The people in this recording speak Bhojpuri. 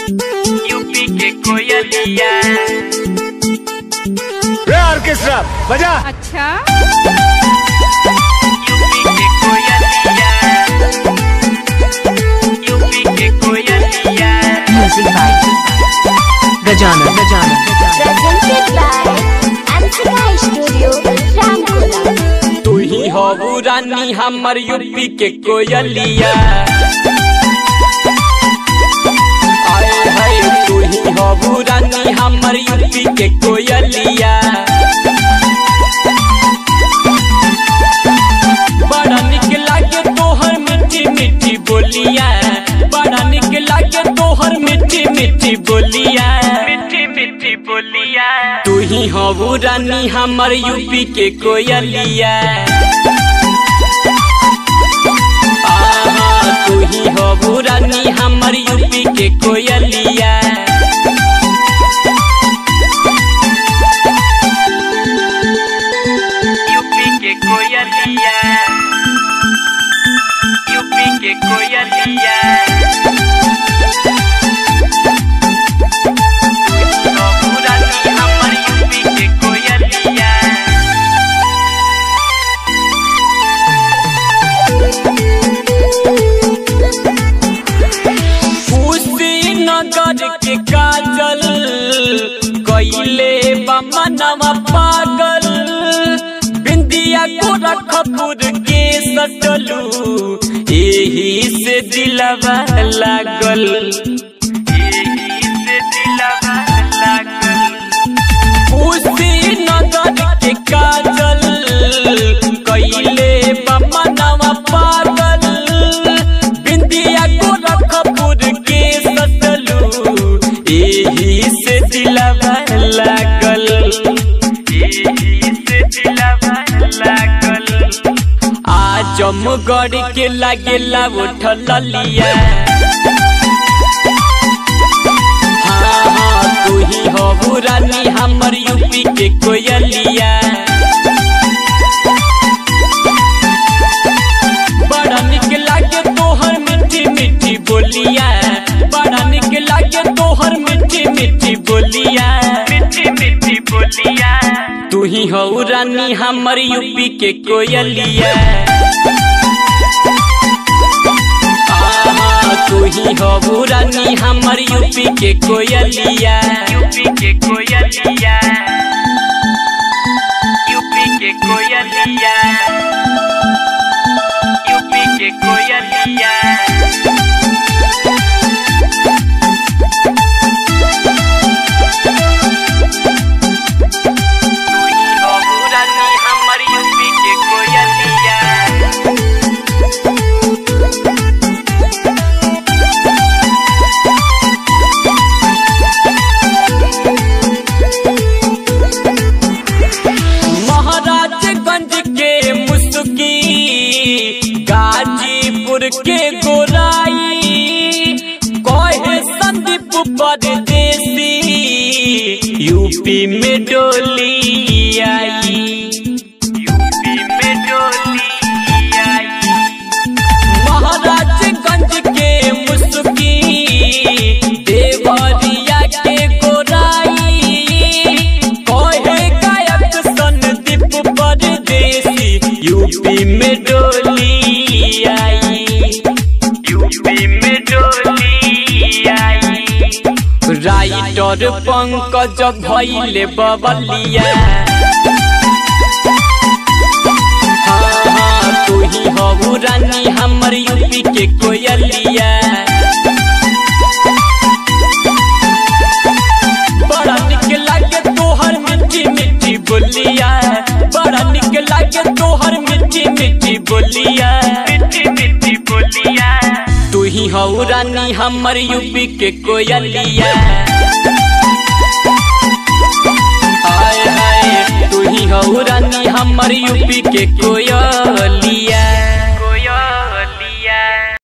यूपी के कोयलिया रे ऑर्केस्ट्रा बजा अच्छा यूपी के कोयलिया यूपी के कोयलिया Music by Gajana Gajana presented by Amsika Studio, Ramkola. तू ही हो रानी हमर यूपी के कोयलिया आए हाय तू ही हो रानी हमर यूपी के कोयलिया बड़ा निक लागे तोहर मीठी मीठी बोलिया बड़ा निक लागे तोहर मीठी मीठी बोलिया मीठी मीठी बोलिया तू ही हो रानी हमर यूपी के कोयलिया आहा, तू ही हो रानी हमर यूपी के कोयलिया यूपी के कोयलिया यूपी के कोयलिया हो रानी हमर यूपी के कोयलिया कुशीनगर के काजल कैले बमनवा पागल बिंदिया गोरखपुर के सटलू एही से दिलवा लागल एही से दिलवा लागल कुशीनगर के काजल कैले बमनवा पागल बिंदिया गोरखपुर के सटलू एही से दिलवा लागल एही से दिलवा लागल आजमगढ़ के लागेला उठल लिया हाँ हाँ तू ही हो रानी हमर यूपी के कोयलिया बड़ा निक लागे तोहर मीठी मीठी बोलिया बड़ा निक लागे तोहर मीठी मीठी बोलिया मीठी मीठी बोलिया तू ही हो रानी हमर यूपी के कोयलिया आहा, तू ही हो रानी हमर यूपी के कोयलिया यूपी के कोयलिया यूपी के कोयलिया यूपी के कोयलिया तू ही हो रानी हमर यूपी के कोयलिया महाराजगंज के मुस्की गाजीपुर के गोराई कहे संदीप परदेसी यूपी में डोली आई यूपी में डोली आई महाराजगंज के मुस्की देवरिया के गोराई कहे गायक संदीप परदेसी यूपी में डोली आई यूपी में डोली आई राइटर पंकज भैले बबलिया हाँ हाँ तू ही हो रानी हमर यूपी के कोयलिया बड़ा निक लागे तोहर मीठी मीठी बोलिया बड़ा निक लागे तोहर मीठी मीठी बोलिया मीठी मीठी बोलिया तू ही हो रानी हमर यूपी के कोयलिया हाय हाय तू ही हो रानी हमर यूपी के कोयलिया